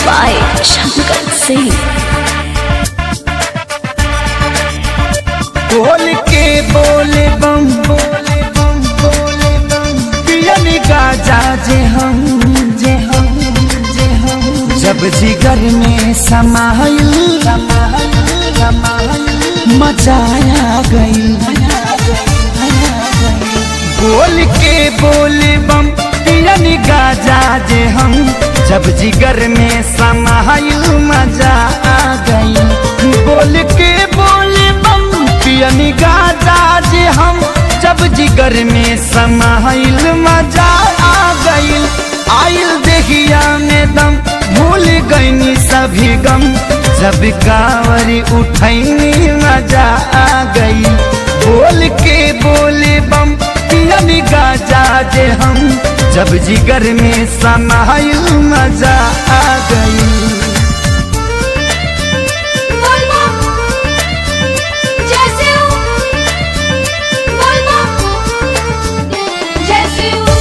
by Shankar Singh. बोल के बोले बम बोले बम बोले बम पियन गाजा जे हम जे हम जे हम जब जिगर में समाइल समाइल समाइल मचाया गई बोल के बोले बम पियन गाजा जे हम जब जिगर में समाइल मजा आ गई बोल के बोले बम पियनी गाजा जे हम जब जिगर में समाइल मजा आ गईल आइल देखिया में दम भूल गईनी सभी गम जब कांवरी उठैनी मजा आ गई बोल के बोले बम पियनी गाजा जे हम जब जिगर में समाइल मजा आ गई बोलबो जैसे हूँ बोलबो जैसे हूँ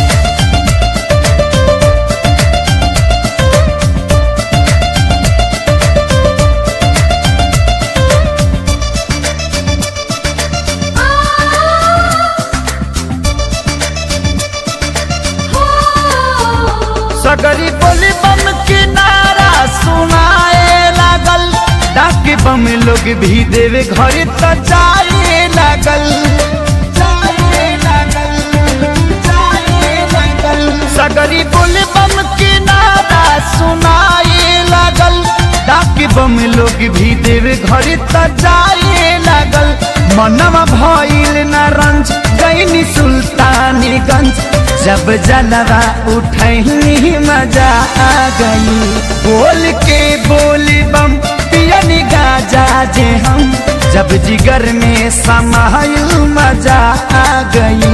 सगरी बोली बम के नारा सुनाए लागल डाक बम लोग भी देवे घर त जाए लागल जाए लागल, जाए लागल। सगरी बोली बम के नारा सुनाए लागल डाक बम लोग भी देवे घर त जाए लागल मनवा भइल न रंज गईनी सुल्तानीगंज जब जलवा उठनी मजा आ गई बोल के बोली बम पियनी गाजा जे हम जब जिगर में समायल मजा आ गई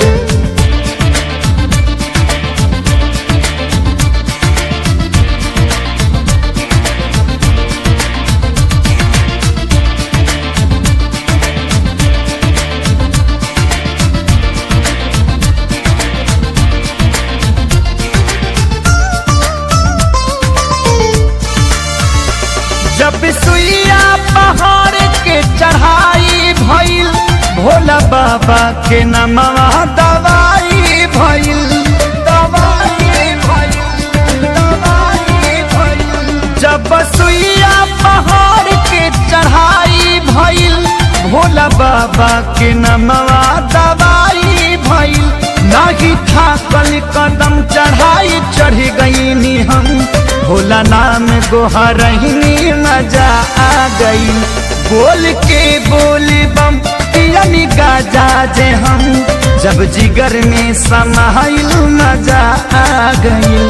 जब सुइया पहाड़ के चढ़ाई भइल भोला बाबा के नमवा दवाई भइल दवाई भइल दवाई भइल जब सुइया पहाड़ के चढ़ाई भइल भोला बाबा के नमवा दवाई भइल नाही थाकल कदम चढ़ाई चढ़ गईनी हम भोला नाम गोहरहिनी मजा आ गई बोल के बोली बम पियनी गाजा जे हम जब जिगर में समाइल मजा आ गई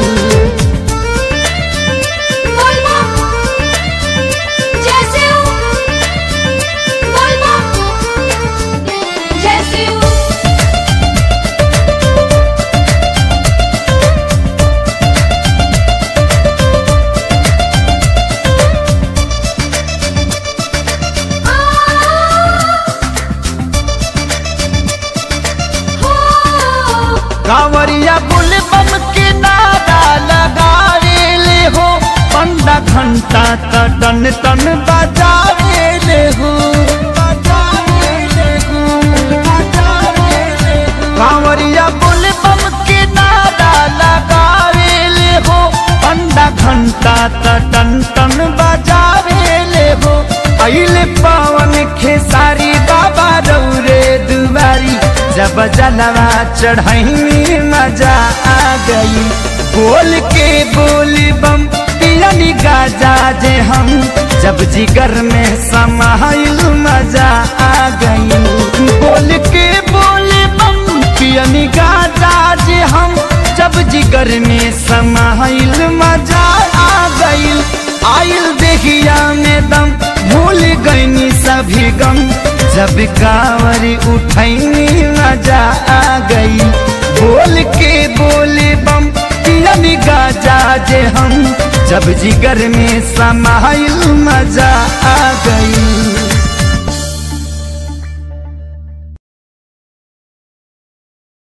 बोलबो जैसे हूँ बोलबो जैसे हूँ कांवरिया बुल बम के नारा लगावे ले हो पंडा घंटा त टन टन बजावे ले हो बजावे ले हो, बजावे ले हो। कांवरिया बुल बम के नारा लगावे ले हो पंडा घंटा त टन टन बजावे ले हो अइले पावन खेसारी बाबा रौरे दुबारी जब जलवा चढ़ाई मजा आ गई बोल के बोली बम पियनी गाजा जे हम जब जिगर में समाइल मजा आ गई बोल के बोली बम पियनी गाजा जे हम जब जिगर में समाइल मजा आ गई आइल देखिया में दम भूल गईनी सभी गम जब कांवरी उठैनी मजा आ गई बोल के बोले बम पियनी गाजा जे हम जब जिगर में समाइल मजा आ गई